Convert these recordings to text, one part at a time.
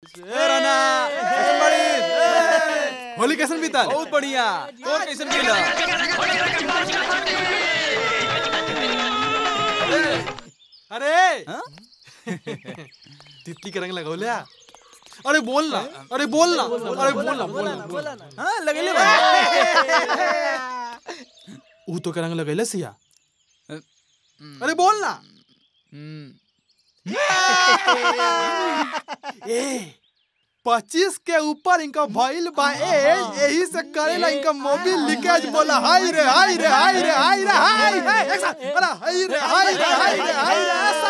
होली कैसन बीतल बहुत बढ़िया तोर कैसन गेला अरे तितली के रंग लगौल्या अरे बोल ना अरे बोल ना अरे बोल ना बोल ना बोल ना हां लगेले ऊ तो के रंग लगैले सिया अरे बोल ना ए पच्चीस के ऊपर इनका भइल बा ए यही से करेला इनका मोबिल लीकेज बोला हाय रे हाय रे हाय रे हाय रे हाय हाय एक साथ अरे हाय रे हाय रे हाय रे हाय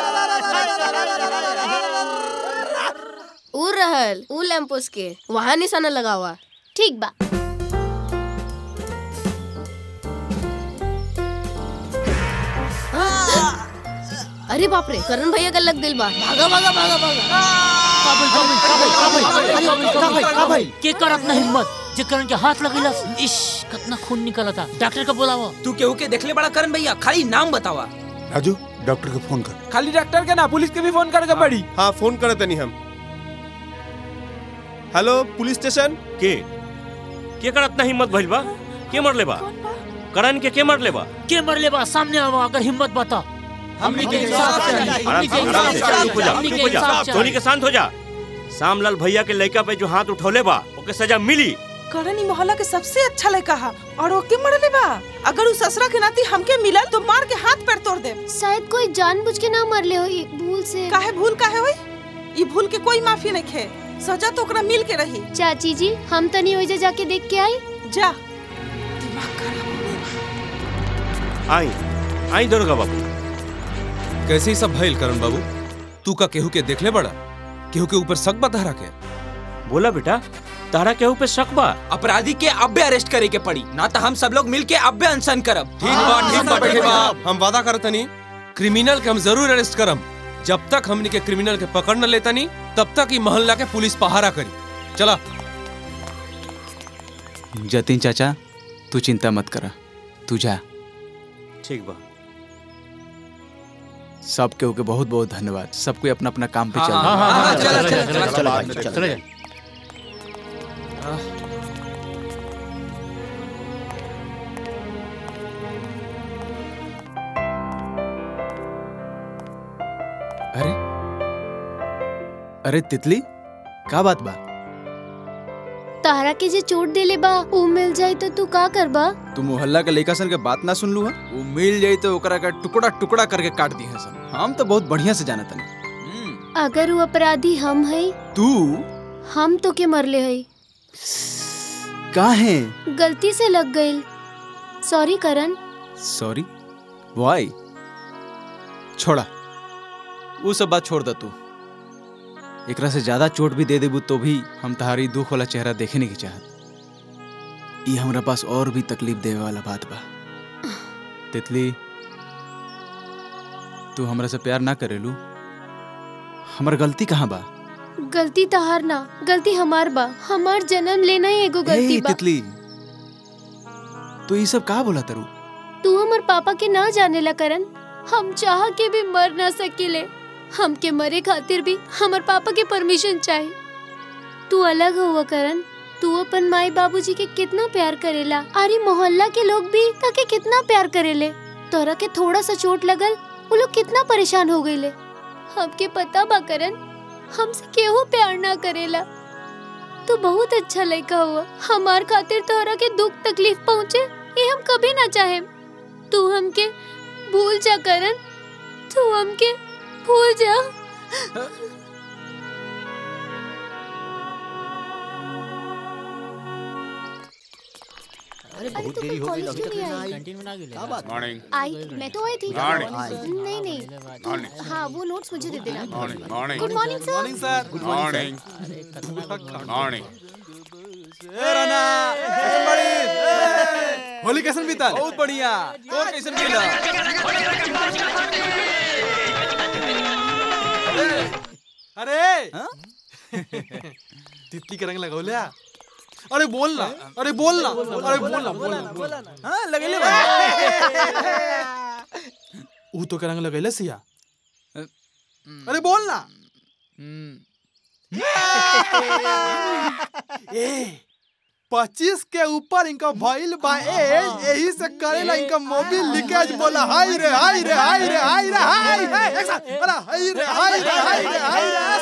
रे ऊ रहल ऊ लैंपोस के वहाँ निशाना लगा हुआ ठीक बा अरे बाप रे करण भैया का लग दिल बा भागा भागा भागा भागा के करत ना हिम्मत जे करण के हाथ लगेलस इश कितना खून निकला था डॉक्टर का बुलावा तू केहू के देखले बड़ा करन भैया खाली नाम बतावा राजू डॉक्टर को फोन कर खाली डॉक्टर के ना पुलिस के भी फोन करके पड़ी हाँ फोन करे तनी हम हेलो पुलिस स्टेशन के के करत ना हिम्मत भइल बा के मरले बा करण के के मरले बा के मरले बा सामने आवा अगर हिम्मत बता हमनी के इंसाफ चाहिए आराम से आराम से चुप हो जा हमनी चुप के हो जा इंसाफ धोनी के शांत हो जा श्यामलाल भैया के लड़का पे जो हाथ उठौले बा ओके सजा मिली करण ई मोहल्ला के सबसे अच्छा लड़का हा और ओके मरले बा अगर उ ससुरा के नाती हमके मिलल तो मार के हाथ पैर तोड़ दे शायद कोई जानबूझ के ना मरले होई भूल से काहे भूल काहे होई ई भूल के कोई माफी नहीं खे सजा तो ओकरा मिल के रही चाची जी हम तनी ओइजा जाके देख के आई जा आई आई दुर्गा बाबू कैसे ही सब भइल करण बाबू तू का केहू के देखले बड़ा केहू के ऊपर शक बता रखे बोला बेटा तारा केहू पे शक बा अपराधी के अब्बे अरेस्ट करे के पड़ी ना तो हम सब लोग मिल के अब्बे अनशन करब ठीक बा ठीक बा ठीक बा हम वादा करत तनी क्रिमिनल के हम जरूर अरेस्ट करम जब तक हमनी के क्रिमिनल के पकड़ न लेतनी तब तक ई मोहल्ला के पुलिस पहारा करी चला जतिन चाचा तू चिंता मत करा तू जा ठीक बा सब केहू के बहुत बहुत धन्यवाद सब कोई अपना अपना काम पे चल हाँ, हाँ, हाँ, चला, चला, चला, चला, चला, चला, चला। अरे अरे तितली का बात बा तारा के जे चोट देले बा ऊ मिल जाई तो तू का करबा तू मोहल्ला के लड़का सन के बात ना सुन लू है वो मिल जाई तो ओकरा का टुकड़ा टुकड़ा करके काट दी है सन हम तो बहुत बढ़िया से जाना तनी अगर वो अपराधी हम हई तू हम तो के मरले हई का है गलती से लग गई सॉरी करण सॉरी वाई छोड़ा वो सब बात छोड़ दा तू एकरा से ज्यादा चोट भी दे देबू तो भी हम तुम्हारी दुख वाला चेहरा देखे नहीं की चाहत ई हमरा पास और भी तकलीफ देवे वाला बात बा तितली तू हमरा से प्यार ना करेलू हमर गलती कहाँ बा गलती तहार ना गलती हमार बा हमार जन्म लेना ही एगो गलती ए, बा तितली तू ये सब कहा बोला तरू तू हमर पापा के ना जाने ला करन हम चाह के भी मर ना सकेले हमके मरे खातिर भी हमर पापा के परमिशन चाहिए तू अलग हुआ करन तू अपन माई बाबूजी के कितना प्यार करेला अरे मोहल्ला के लोग भी ताके कितना प्यार करेले तोरा के थोड़ा सा चोट लगल वो लोग कितना परेशान हो गईले हमके पता बा करन हमसे केहू प्यार ना करेला तू बहुत अच्छा लड़का हुआ हमार खातिर तोहरा के दुख तकलीफ पहुँचे ये हम कभी ना चाहे तू हमके भूल जा करन तू हमके भूल जा अरे बहुत देरी हो गई अभी तक नहीं आई कैंटीन में ना गेले क्या बात मॉर्निंग आई मैं तो आई थी Morning. नहीं नहीं मॉर्निंग हाँ वो नोट्स मुझे दे देना morning morning good morning sir morning sir good morning morning Holi कैसन बीतल बहुत बढ़िया तोर कैसन गेला अरे तितली के रंग लगौल्या अरे बोल ना अरे बोल ना अरे बोल ना बोल ना बोल ना हां लगेले ऊ तो के रंग लगैले सिया अरे बोल ना पच्चीस के ऊपर इनका भइल बा एज यही से करेला इनका मोबिल लीकेज बोला हाय रे हाय रे हाय रे हाय रे हाय एक साथ अरे हाय रे हाय रे हाय रे हाय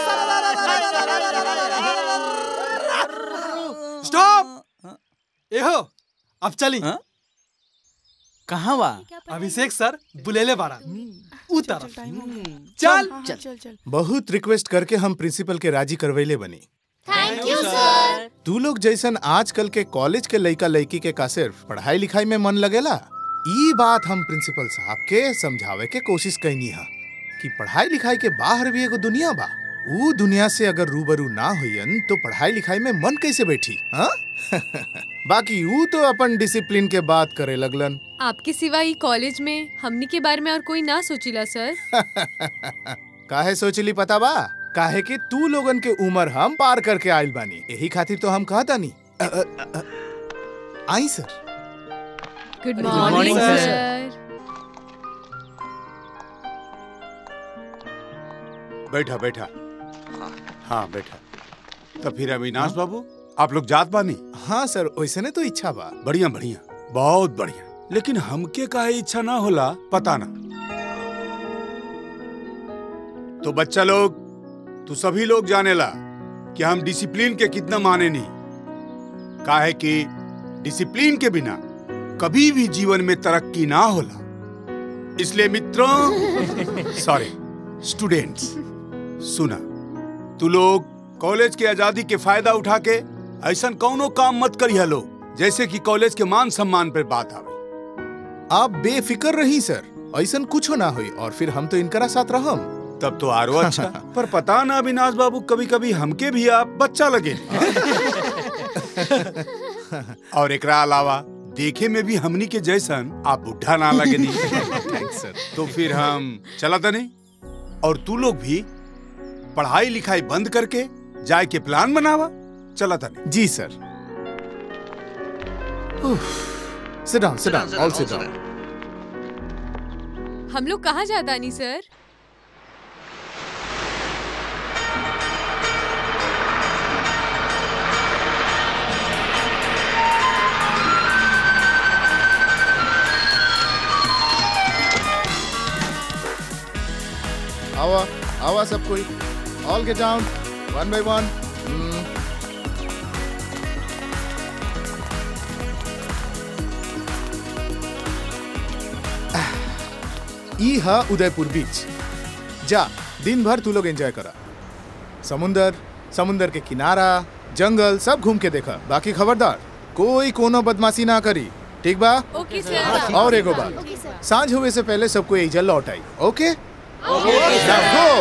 रे स्टॉप एहो अब चली कहाँ बा अभिषेक सर बुलेले बारा उ तरफ चल चल चल बहुत रिक्वेस्ट करके हम प्रिंसिपल के राजी करवैले बनी थैंक यू सर तू लोग जैसन आजकल के कॉलेज के लइका लड़की के का सिर्फ पढ़ाई लिखाई में मन लगेला ई बात हम प्रिंसिपल साहब के समझावे के कोशिश कैनी हा कि पढ़ाई लिखाई के बाहर भी एगो दुनिया बा ऊ दुनिया से अगर रूबरू ना होयन तो पढ़ाई लिखाई में मन कैसे बैठी हाँ बाकी ऊ तो अपन डिसिप्लिन के बात करे लगलन आपके सिवा ई कॉलेज में हमनी के बारे में और कोई ना सोचिला सर काहे सोचली पता बा काहे कि तू लोगन के उम्र हम पार करके आइल बानी यही खातिर तो हम कहता नहीं आई sir good morning, morning sir. Sir बैठा बैठा हाँ बैठा तो फिर अविनाश बाबू आप लोग जात बानी हाँ सर वैसे ने तो इच्छा बा बढ़िया बढ़िया बहुत बढ़िया लेकिन हमके काहे इच्छा ना होला पता ना तो बच्चा लोग तू सभी लोग जानेला कि हम डिसिप्लिन के कितना माने नहीं काहे कि डिसिप्लिन के बिना कभी भी जीवन में तरक्की ना होला इसलिए मित्रों सॉरी स्टूडेंट्स सुना तू लोग कॉलेज के आजादी के फायदा उठा के ऐसा कौनो काम मत करिया लोग जैसे कि कॉलेज के मान सम्मान पर बात आवे आप बेफिक्र रही सर ऐसा कुछ ना हुई और फिर हम तो इनकरा साथ रहम तब तो आरो अच्छा पर पता ना अविनाश बाबू कभी कभी हमके भी आप बच्चा लगे और एकरा अलावा देखे में भी हमनी के जैसन आप बुढ़ा ना लगे नहीं थैंक्स सर तो फिर हम चला था नहीं और तू लोग भी पढ़ाई लिखाई बंद करके जाए के प्लान बनावा चला था नहीं जी sir sit down sit down all sit down हम लोग कहाँ जाता नहीं सर आवा आवा सब कोई all get down one by one ई हा उदयपुर बीच जा दिन भर तू लोग एंजॉय करा समुंदर समुंदर के किनारा जंगल सब घूम के देखा बाकी खबरदार कोई कोनो बदमाशी ना करी ठीक बा ओके सर और एगो बात सांझ होवे से पहले सबको एजा लौट आई ओके Now go.